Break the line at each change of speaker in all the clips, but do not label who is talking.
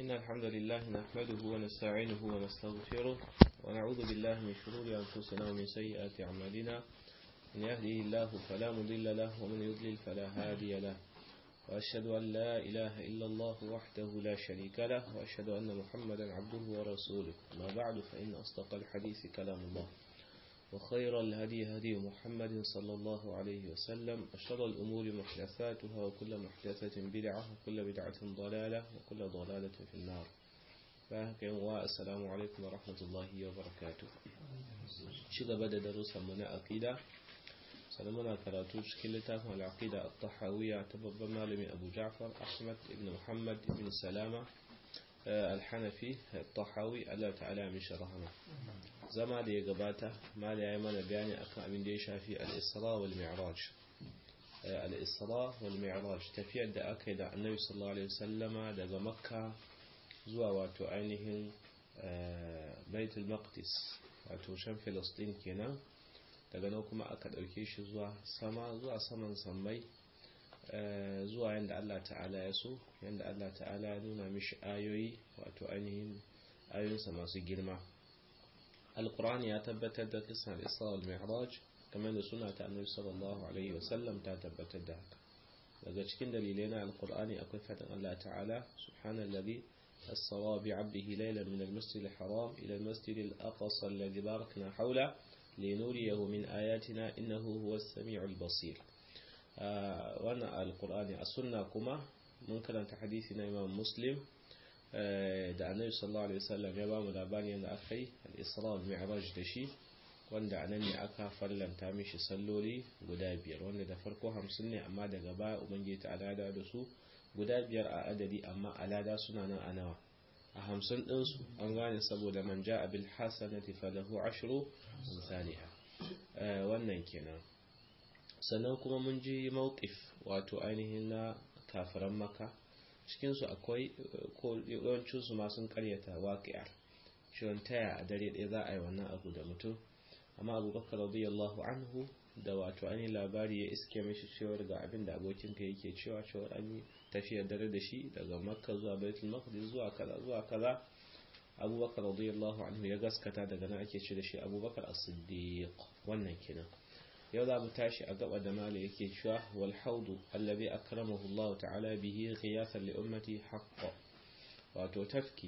إن الحمد لله نحمده ونستعينه ونستغفره ونعوذ بالله من شرور أنفسنا ومن سيئات أعمالنا من يهده الله فلا مضل له ومن يضلل فلا هادي له وأشهد أن لا إله إلا الله وحده لا شريك له وأشهد أن محمدا عبده ورسوله ما بعد فإن أصدق الحديث كلام الله وخير الهدي هدي محمد صلى الله عليه وسلم وشر الأمور محدثاتها وكل محدثة بدعة وكل بدعة ضلالة وكل ضلالة في النار السلام عليكم ورحمة الله وبركاته شغل بدأ دروسا من أقيدة سلمنا كراتو شكل تافه العقيدة الطحاوية تبب مالمي أبو جعفر أحمد بن محمد بن سلامة الحنفي الطحاوي الله تعالى من شرحنا zama da ya gabata ma da ya yi mana bayani akan abin da ya shafi al-isra wal mi'raj al-isra wal mi'raj tafiyar da aka yi da annabi sallallahu alaihi wasallama daga makka zuwa wato ainihin baitul maqdis wato shan filistin kenan daga nan kuma aka dauke shi zuwa sama zuwa saman sammai zuwa yanda Allah ta'ala ya so yanda Allah ta'ala ya nuna mishi ayoyi wato ainihin ayoyinsa masu girma alkur'ani ya tabbatar da kisan isra wal mi'raj kamar da suna ta annabi sallallahu alaihi wasallam ta tabbatar da haka daga cikin dalilai na alkur'ani akwai fadin Allah ta'ala subhanallazi asra bi 'abdihi laylan min al-masjid al-haram ila al-masjid al-aqsa alladhi barakna hawla linuriyahu min ayatina innahu huwas sami'ul basir wannan alkur'ani a sunna kuma mun karanta hadisi na imam muslim da annabi sallallahu alaihi wasallam ya bamu labari yadda aka yi al-isra wal mi'raj da shi wanda anan ne aka farlanta mishi salloli guda biyar wanda da farko hamsin ne amma daga baya ubangiji ta alada da su guda biyar a adadi amma alada suna nan a nawa a hamsin ɗinsu an gane saboda man ja abil hasanati falahu ashru misaliha wannan kenan sannan kuma mun ji mawqif wato ainihin na kafiran maka cikinsu akwai ko yawancinsu ma sun karyata waƙiyar shirin taya a dare ɗaya za a yi wannan abu da mutum amma abubakar radiyallahu anhu da wato an yi labari ya iske mashi cewar ga abin da abokinka yake cewa cewar an yi tafiyar dare da shi daga makka zuwa baitul maqdis zuwa kaza zuwa kaza abubakar radiyallahu anhu ya gaskata daga nan ake ce da shi abubakar as-siddiq wannan kenan yau za mu tashi a gaba da mala yake cewa wal haudu allazi akramahu Allah ta'ala bihi ghiyasan li ummati haqqo wato tafki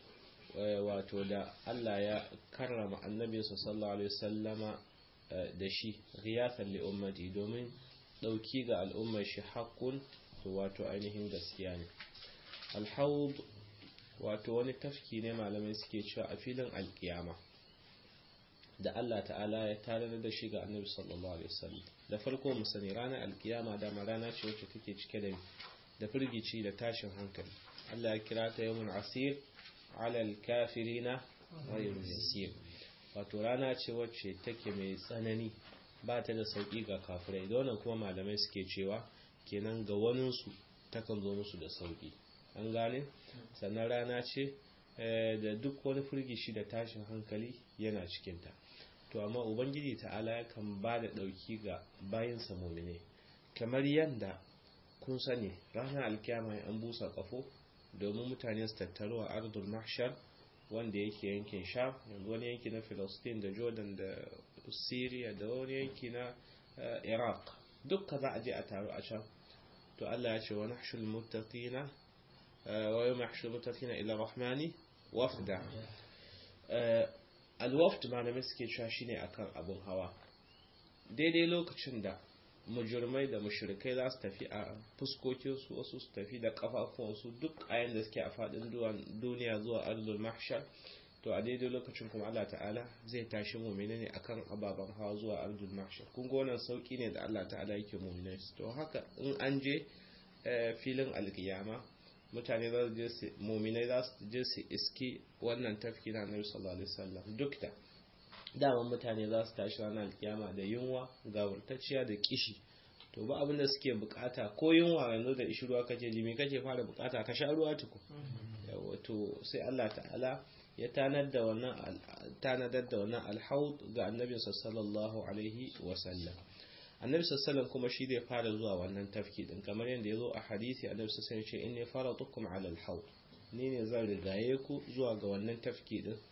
wato da Allah ya karrama annabi sallallahu alaihi wasallama da shi ghiyasan li ummati domin dauki ga al'ummar shi haqqun wato ainihin gaskiya ne al haud wato wani tafki ne malamai suke cewa a filin alkiyama da Allah ta'ala ya tarar da shi ga annabi sallallahu alaihi wasallam da farko mu sani ranar alkiyama da rana ce wacce take cike da da firgici da tashin hankali Allah ya kira ta yawmun asir ala alkafirina ghayr yasir wato rana ce wacce take mai tsanani ba ta da sauki ga kafirai da wannan kuma malamai suke cewa kenan ga wanin su takan zo musu da sauki an gane sannan rana ce da duk wani firgishi da tashin hankali yana cikinta to amma ubangiji ta'ala yakan ba da ɗauki ga bayansa mumine kamar yadda kun sani ranar alkiyama an busa kafo domin mutane su tattaro a ardul mahshar wanda yake yankin sha yanzu wani yanki na philistine da jordan da syria da wani yanki na iraq dukka za a je a taru a can to allah ya ce wa nahshul muttaqina wa yawma yahshul muttaqina ila rahmani wafda alwaft malamai suke cewa shine akan abun hawa daidai lokacin da mujurmai da mushrikai za su tafi a fuskokinsu wasu su tafi da kafafuwansu duk ayan da suke a fadin duniya zuwa arzul mahshar to a daidai lokacin kuma Allah ta'ala zai tashi mu'mini ne akan ababen hawa zuwa arzul mahshar kun ga wannan sauki ne da Allah ta'ala yake mu'minai to haka in an je filin alkiyama mutane za su je su muminai za su je su iski wannan tafki na Annabi sallallahu alaihi wasallam duk da daman mutane za su tashi ranar alkiyama da yunwa gawurtacciya da kishi to ba abin da suke bukata ko yunwa yanzu da ishi ruwa kace limi kace fara bukata ka sha ruwa tuku yawa to sai Allah ta'ala ya tanar da wannan tanadar da wannan alhaud ga Annabi sallallahu alaihi wasallam annabi sallallahu kuma shi zai fara zuwa wannan tafki din kamar yadda ya zo a hadisi annabi sallallahu ce inni faratukum ala al-hawd ni ne zan rigaye ku zuwa ga wannan tafki din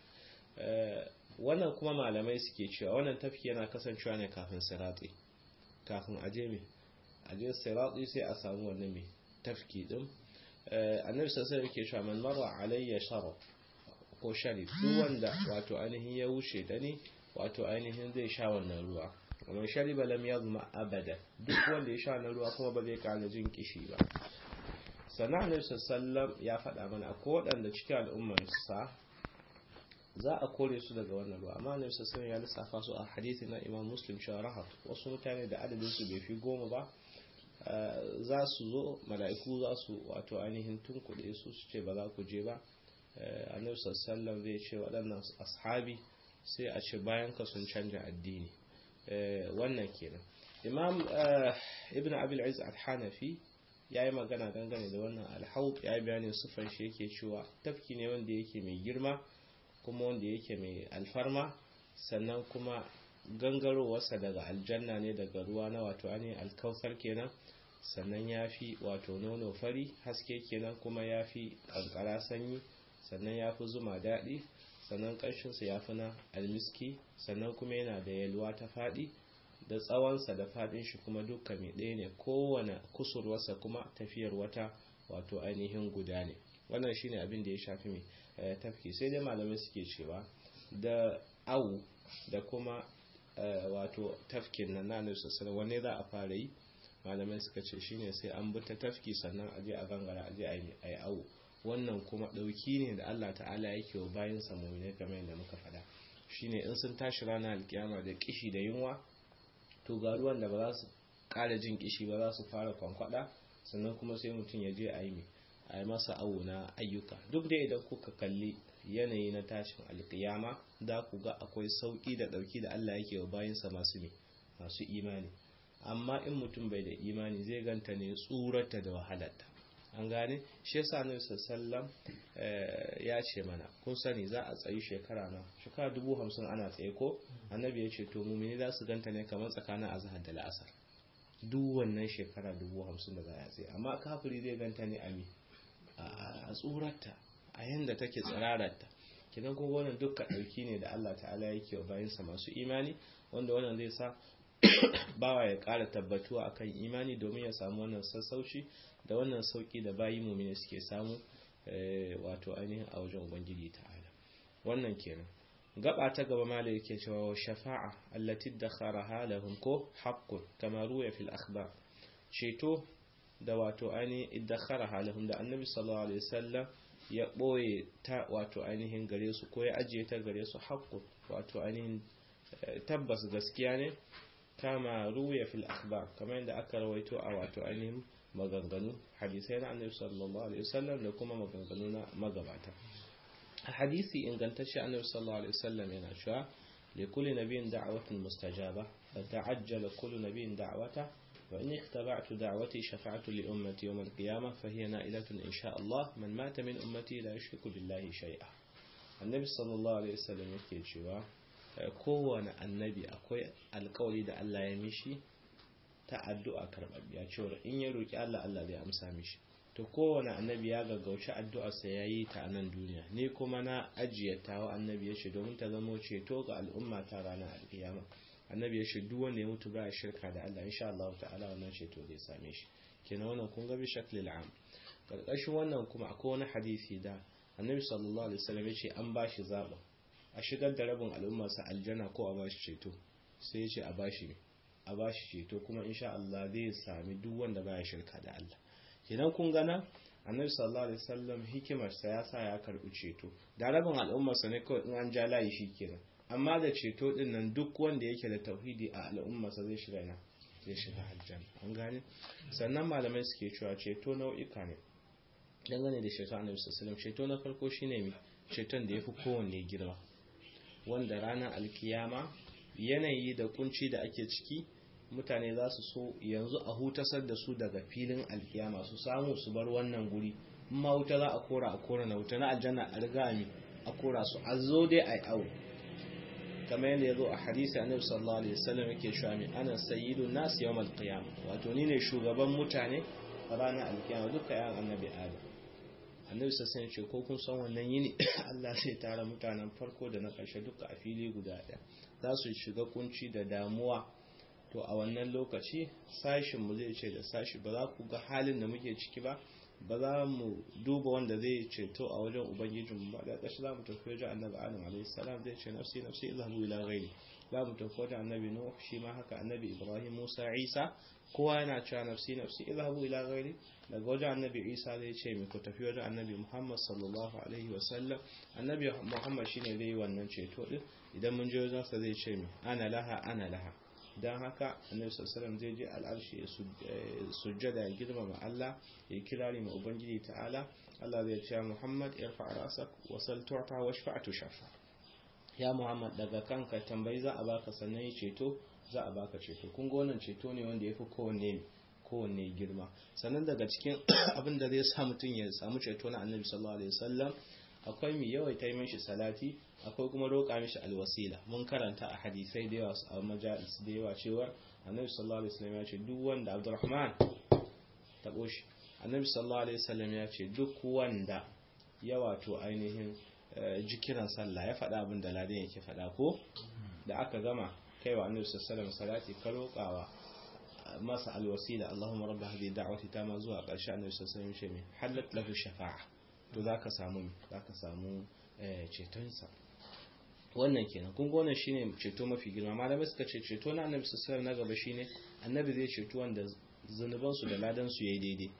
wannan kuma malamai suke cewa wannan tafki yana kasancewa ne kafin sirati kafin aje me aje sirati sai a samu wannan me tafki din annabi sallallahu alaihi yake cewa man marra alayya sharab ko sharif duk wanda wato ainihin ya wuce da ni wato ainihin zai sha wannan ruwa kamar shariba lam yazma abada duk wanda ya sha wannan ruwa kuma ba zai kara jin kishi ba sannan annabi sallallahu ya faɗa mana akwai waɗanda cikin al'ummar sa za a kore su daga wannan ruwa amma annabi sallallahu ya lissafa su a hadisi na imam muslim cewa rahat wasu mutane da adadin su bai fi goma ba za su zo mala'iku za su wato ainihin tunkuɗe su su ce ba za ku je ba annabi sallallahu zai ce waɗannan ashabi sai a ce bayan ka sun canja addini wannan kenan imam ibn abil aziz al-hanafi ya yi magana dangane da wannan alhaut ya yi bayanin sufan shi yake cewa tafki ne wanda yake mai girma kuma wanda yake mai alfarma sannan kuma gangarowarsa daga aljanna ne daga ruwa na wato ainihin alkautar kenan sannan ya fi wato nono fari haske kenan kuma ya fi kankara sanyi sannan ya fi zuma daɗi sannan ƙarshensa ya fi na almiski sannan kuma yana da yalwa ta faɗi da tsawonsa da faɗin shi kuma duka mai ɗaya ne kowane kusurwarsa kuma tafiyar wata wato ainihin guda ne wannan shine abin da ya shafi mai tafki sai dai malamai suke cewa da awu da kuma wato tafkin nan na sassan wanne za a fara yi malamai suka ce shine sai an bi ta tafki sannan aje a gangara aje a yi awu wannan kuma ɗauki ne da Allah ta'ala yake wa bayan samuni game da muka faɗa shine in sun tashi ranar alkiyama da kishi da yunwa to ga ruwan da ba za su ƙara jin kishi ba za su fara kwankwada sannan kuma sai mutum ya je a yi a yi masa awo na ayyuka duk da idan kuka kalli yanayi na tashin alkiyama za ku ga akwai sauƙi da ɗauki da Allah yake wa bayansa masu ne masu imani amma in mutum bai da imani zai ganta ne tsurarta da wahalarta an gane shi yasa annabi sallam ya ce mana kun sani za a tsayi shekara na shekara dubu hamsin ana tsaye ko annabi ya ce to mumini za su ganta ne kamar tsakanin azhar da la'asar duk wannan shekara dubu hamsin da za a tsaye amma kafiri zai ganta ne a mi a tsurarta a yanda take tsirararta kidan kuma wannan dukkan ɗauki ne da Allah ta'ala yake wa bayansa masu imani wanda wannan zai sa bawa ya ƙara tabbatuwa akan imani domin ya samu wannan sassauci da wannan sauki da bayi mumini suke samu wato ainihin a wajen ubangiji ta'ala wannan kenan gaba ta gaba mala yake cewa shafa'a allati dakharaha lahum ko haqqun kama ruya fil akhbar ceto da wato ainihin iddakharaha lahum da annabi sallallahu alaihi wasallam ya boye ta wato ainihin gare su ko ya ajiye ta gare su haqqun wato ainihin tabbas gaskiya ne kama ruya fil akhbar kamar yadda aka rawaito a wato ainihin maganganu hadisai na annabi sallallahu alaihi wasallam da kuma maganganu na magabata a hadisi ingantacce annabi sallallahu alaihi wasallam yana cewa li kulli nabiyyin da'watun mustajaba fa ta'ajjala kullu nabiyyin da'wata wa in ikhtaba'tu da'wati shafa'tu li ummati yawm al-qiyamah fa hiya na'ilatun insha Allah man mata min ummati la yushriku billahi shay'a annabi sallallahu alaihi wasallam yake cewa kowane annabi akwai alkawari da Allah ya mishi ta addu'a karɓaɓɓiya cewa in ya roƙi Allah Allah zai amsa mishi to kowane annabi ya gaggauci addu'arsa ya yi ta a nan duniya ni kuma na ajiye tawa annabi ya ce domin ta zamo ceto ga al'umma ta ranar alƙiyama annabi ya ce duk wanda ya mutu ba shirka da Allah insha Allah ta'ala wannan ceto zai same shi kenan wannan kun ga bi shaklil am karkashin wannan kuma akwai wani hadisi da annabi sallallahu alaihi wasallam ya ce an bashi zaɓin a shigar da rabin al'ummarsa aljanna ko a bashi ceto sai ya ce a bashi a bashi ceto kuma insha Allah zai sami duk wanda baya shirka da Allah kenan kun gana annabi sallallahu alaihi wasallam hikimar sa ya sa ya karbi ceto da rabin al'ummarsa ne kawai in an ja layi kenan amma da ceto din nan duk wanda yake da tauhidi a al'ummarsa zai shiga na zai shiga aljanna an gane sannan malamai suke cewa ceto nau'ika ne dangane da ceto annabi sallallahu alaihi wasallam ceto na farko shine mi ceton da yafi kowanne girma wanda ranar alkiyama yanayi da kunci da ake ciki mutane za su so yanzu a hutasar da su daga filin alkiyama su samu su bar wannan guri ma wuta za a kora a kora na wuta na aljanna a riga mi a kora su a zo dai a yi awo kamar yadda ya zo a hadisi annabi sallallahu alaihi wasallam yake cewa mi ana sayyidu nas yawmal qiyama wato ni ne shugaban mutane a ranar alkiyama duka yan annabi adam annabi sassan ya ce ko kun san wannan yini Allah zai tara mutanen farko da na ƙarshe duka a fili guda ɗaya za su shiga kunci da damuwa to a wannan lokaci sashin mu zai ce da sashi ba za ku ga halin da muke ciki ba ba za mu duba wanda zai ceto a wajen ubangijin ba da ƙashi za mu tafi wajen annabi adam alaihi salam zai ce nafsi nafsi izhabu ila ghairi za mu tafi wajen annabi nuh shi ma haka annabi ibrahim musa isa kowa yana cewa nafsi nafsi izhabu ila ghairi daga wajen annabi isa zai ce mai ku tafi wajen annabi muhammad sallallahu alaihi wasallam annabi muhammad shine zai yi wannan ceto din idan mun je wajen sa zai ce mai ana laha ana laha don haka annabi sallallahu zai je al'arshi ya sujjada ya girmama Allah ya kirari ma ubangiji ta'ala Allah zai ce Muhammad irfa rasak wa sal tu'ta wa shafa'atu shafa ya Muhammad daga kanka tambayi za a baka sannan ya ceto za a baka ceto kun ga wannan ceto ne wanda yafi kowanne kowanne girma sannan daga cikin abin da zai sa mutum ya samu ceto na annabi sallallahu alaihi wasallam akwai mai yawaita yi mishi salati akwai kuma roƙa mishi alwasila mun karanta a hadisai da yawa a majalis da yawa cewa annabi sallallahu alaihi wasallam ya ce duk wanda abdurrahman tabo shi annabi sallallahu alaihi wasallam ya ce duk wanda ya wato ainihin jikiran sallah ya faɗa abin da ladan yake faɗa ko da aka gama kaiwa annabi sallallahu alaihi wasallam salati ka roƙawa masa alwasila Allahumma rabb hadhihi da'wati tama zuwa ƙarshe annabi sallallahu alaihi wasallam ya ce halat lahu shafa'a to zaka samu zaka samu cetonsa wannan kenan kun wannan shine ceto mafi girma malamai suka ce ceto na annabi sallallahu na gaba shine annabi zai ceto wanda zunuban su da ladan su yayi daidai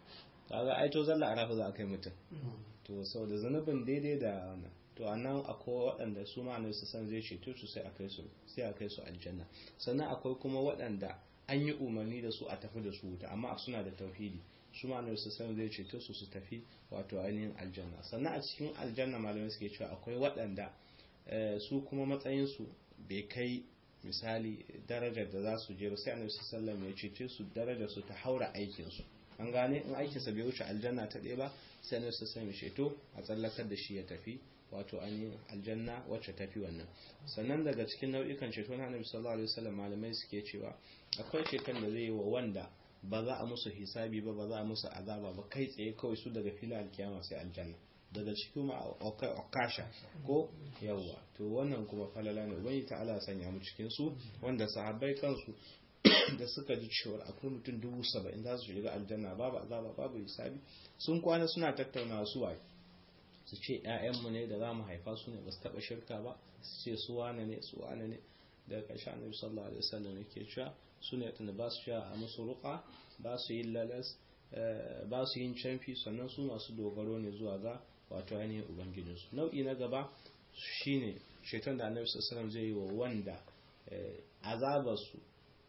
kaga ai to zalla arafa za a kai mutum to saboda zunubin daidai da wannan to anan akwai waɗanda su ma annabi sallallahu zai ceto su sai a kai su sai a kai su aljanna sannan akwai kuma waɗanda an yi umarni da su a tafi da su wuta amma suna da tauhidi su ma annabi sallallahu zai ceto su su tafi wato ainihin aljanna sannan a cikin aljanna malamai suke cewa akwai waɗanda su kuma matsayinsu bai kai misali darajar da za su je ba sai annabi sallallahu ya cece su darajar su ta haura aikin su an gane in aikin sa bai wuce aljanna ta ɗaya ba sai annabi sallallahu ya ceto a tsallakar da shi ya tafi wato ainihin aljanna wacce tafi wannan sannan daga cikin nau'ikan ceto na annabi sallallahu alaihi wasallam malamai suke cewa akwai ceton da zai yi wa wanda ba za a musu hisabi ba ba za a musu azaba ba kai tsaye kawai su daga filin alkiyama sai aljanna daga cikin ma okasha ko yawwa to wannan kuma falala ne ubangi ta'ala sanya mu cikin su wanda sahabbai kansu da suka ji cewa akwai mutum dubu saba'in za su shiga aljanna babu azaba babu hisabi sun kwana suna tattaunawa su waye su ce ƴaƴanmu ne da za mu haifa su ne ba su taɓa shirka ba su ce su wane ne su wane ne daga ƙarshe annabi sallallahu alaihi wasallam yake cewa su ne tunda ba su sha a musu ruqa ba su yin lalas ba su yin canfi sannan su masu dogaro ne zuwa ga wato ainihin ubangijinsu nau'i na gaba shine shaitan da annabi sallallahu zai yi wa wanda azabarsu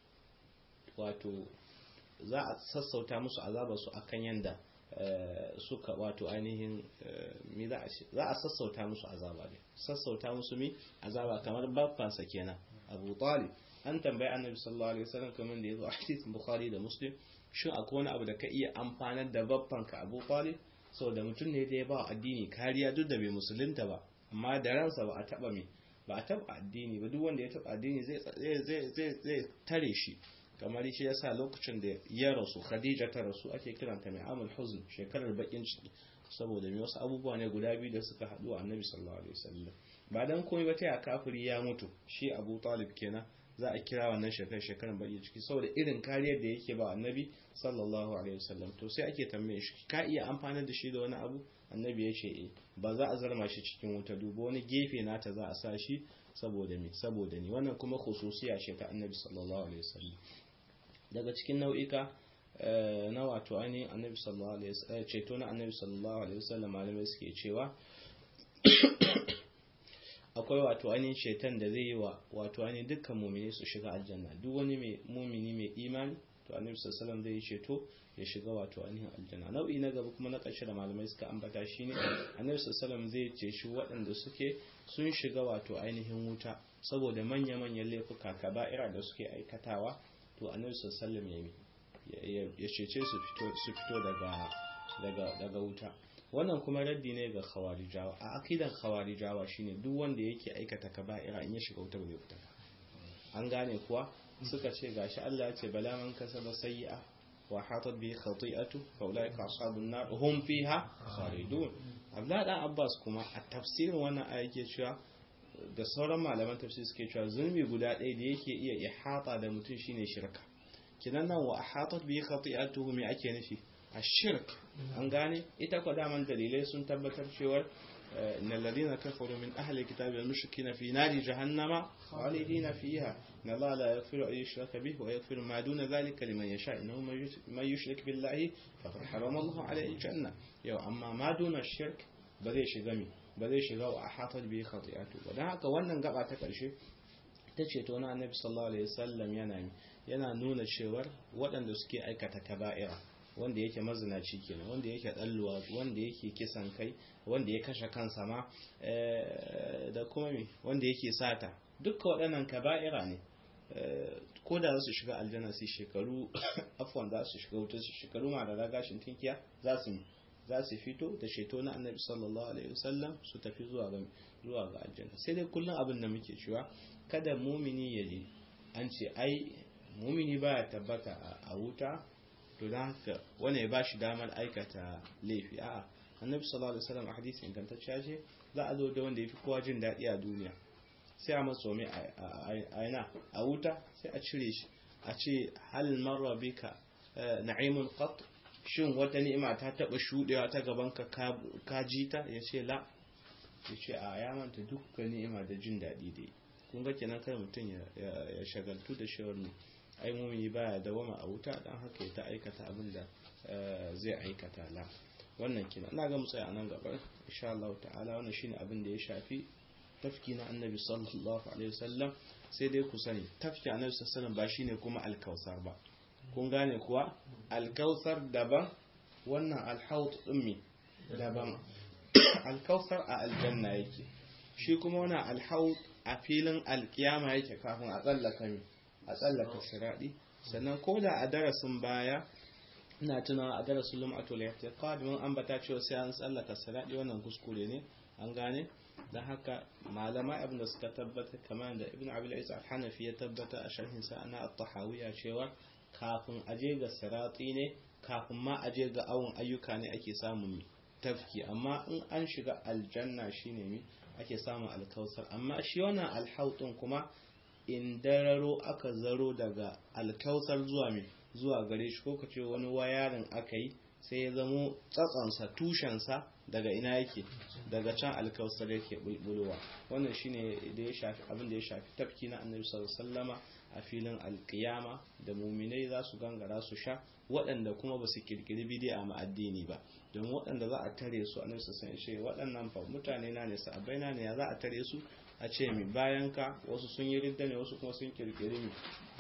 wato za a sassauta musu azabarsu akan yanda suka wato ainihin mi za a sassauta musu azaba ne sassauta musu mi azaba kamar babbansa kenan abu talib an tambayi annabi sallallahu alaihi wasallam kamar da yazo a hadisin bukhari da muslim shin akwai wani abu da ka iya amfanar da babbanka abu talib saboda mutum ne da ya ba addini kariya duk da bai musulunta ba amma da ransa ba a taba mai ba a taba addini ba duk wanda ya taba addini zai tare shi kamar shi yasa lokacin da ya rasu khadija ta rasu ake kiranta mai amul huzn shekarar bakin ciki saboda mai wasu abubuwa ne guda biyu da suka haɗu a annabi sallallahu alaihi wasallam ba dan komai ba ta ya kafiri ya mutu shi abu talib kenan za a kira wannan shekarar shekarar bakin ciki saboda irin kariyar da yake ba annabi sallallahu alaihi wasallam to sai ake tambaye shi ka iya amfana da shi da wani abu annabi ya ce eh ba za a zarma shi cikin wuta duba wani gefe nata za a sa shi saboda me saboda ni wannan kuma khususiya ce ta annabi sallallahu alaihi wasallam daga cikin nau'ika na wato ainihin annabi sallallahu alaihi wasallam ceto na annabi sallallahu alaihi wasallam malamai suke cewa akwai wato ainihin ceton da zai yi wa wato ainihin dukkan mumini su shiga aljanna duk wani mai mumini mai imani to annabi sallallahu alaihi wasallam zai yi ceto ya shiga wato ainihin aljanna nau'i na gaba kuma na ƙarshe da malamai suka ambata shine annabi sallallahu alaihi wasallam zai ceci waɗanda suke sun shiga wato ainihin wuta saboda manya-manyan laifuka kaba'ira da suke aikatawa to annabi sallallahu alaihi ya cece su fito su fito daga daga daga wuta wannan kuma raddi ne ga khawarijawa a akidan khawarijawa shine duk wanda yake aikata kaba'ira in ya shiga wuta bai fita an gane kuwa suka ce gashi Allah ya ce bala man kasaba sayyi'a wa hatat bi khati'atu fa ulaika ashabun nar hum fiha khalidun Abdullah dan Abbas kuma a tafsirin wannan aya yake cewa da sauran malaman tafsir suke cewa zulmi guda ɗaya da yake iya ihata da mutum shine shirka kinan nan wa hatat bi khati'atuhu me ake nufi ashirk an gane ita ko daman dalilai sun tabbatar cewa إن الذين كفروا من أهل الكتاب والمشركين في نار جهنم خالدين فيها إن الله لا يغفر أن يشرك به ويغفر ما دون ذلك لمن يشاء إنه من يشرك بالله فقد حرم الله عليه الجنة يو أما ما دون الشرك بذي شغمي بذي شغا وأحاطت به خطيئته وده haka wannan gaba ta karshe ta ce to na annabi sallallahu alaihi wasallam yana yana nuna cewar waɗanda suke aikata kaba'ira wanda yake mazinaci kenan wanda yake dalluwa wanda yake kisan kai wanda ya kashe kansa ma da kuma me wanda yake sata dukkan waɗannan kaba'ira ne ko da za su shiga aljanna su shekaru afwan za su shiga wuta su shekaru ma da ragashin tinkiya za su za su fito da sheto na annabi sallallahu alaihi wasallam su tafi zuwa ga zuwa ga aljanna sai dai kullum abin da muke cewa kada mumini ya je an ce ai mumini baya tabbata a wuta to don haka wani ya ba shi damar aikata laifi a annabi sallallahu alaihi wasallam a hadisi ingantacciya ce za a zo da wanda ya fi kowa jin daɗi a duniya sai a matso mai a yana a wuta sai a cire shi a ce hal marra bika na'imun qat shin wata ni'ima ta taba shudewa ta gaban ka ka ji ta ya ce la ya ce a ya manta dukkan ni'ima da jin daɗi dai kun ga kenan kai mutum ya shagaltu da shawar ne ai mumini baya dawama a wuta dan haka ya ta aikata abin da zai aikata la wannan kina ina ga mu tsaya nan gaba insha Allah ta'ala wannan shine abin da ya shafi tafki na annabi sallallahu alaihi wasallam sai dai ku sani tafki annabi sallallahu alaihi wasallam ba shine kuma alkausar ba kun gane kuwa alkausar daban wannan alhaut ummi daban alkausar a aljanna yake shi kuma wannan alhaut a filin alkiyama yake kafin a tsallaka mi a tsallaka siradi sannan ko da a darasin baya ina tunawa a darasin lum'atul i'tiqad mun ambata cewa sai an tsallaka siradi wannan kuskure ne an gane dan haka malama abin da suka tabbata kamar da ibn abil isa al-hanafi ya tabbata a sharhin sa ana at-tahawiyya cewa kafin aje ga sirati ne kafin ma aje ga awon ayyuka ne ake samun tafki amma in an shiga aljanna shine mi ake samun alkausar amma shi wannan alhautun kuma in dararo aka zaro daga alkausar zuwa mai zuwa gare shi ko kace wani wayarin aka yi sai ya zamo tsatsansa tushensa daga ina yake daga can alkausar yake bulbulowa wannan shine da ya shafi abin da ya shafi tafki na annabi sallallahu alaihi wasallama a filin alkiyama da muminai za su gangara su sha waɗanda kuma ba su kirkiri bidi'a ma addini ba domin waɗanda za a tare su annabi sallallahu alaihi wasallam waɗannan fa mutane na ne sahabbai na ne ya za a tare su a ce mi bayan ka wasu sun yi ridda ne wasu kuma sun kirkiri mi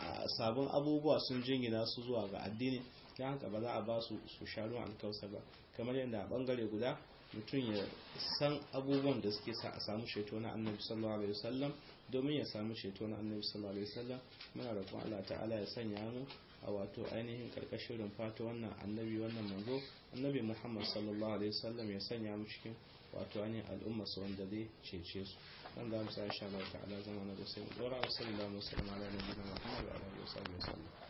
sabon abubuwa sun jingina su zuwa ga addini ta haka ba za a ba su su sha ruwan alkausa ba kamar yadda a bangare guda mutum ya san abubuwan da suke sa a samu ceto na annabi sallallahu alaihi wasallam domin ya samu ceto na annabi sallallahu alaihi wasallam muna roƙon Allah ta'ala ya sanya mu a wato ainihin karkashin rumfata wannan annabi wannan manzo annabi Muhammad sallallahu alaihi wasallam ya sanya mu cikin wato ainihin al'umma su wanda zai cece su dan za mu sa insha Allah ta'ala zama na da sai mu dora wa sallallahu alaihi wa sallam ala nabiyina Muhammad wa alihi wa sallam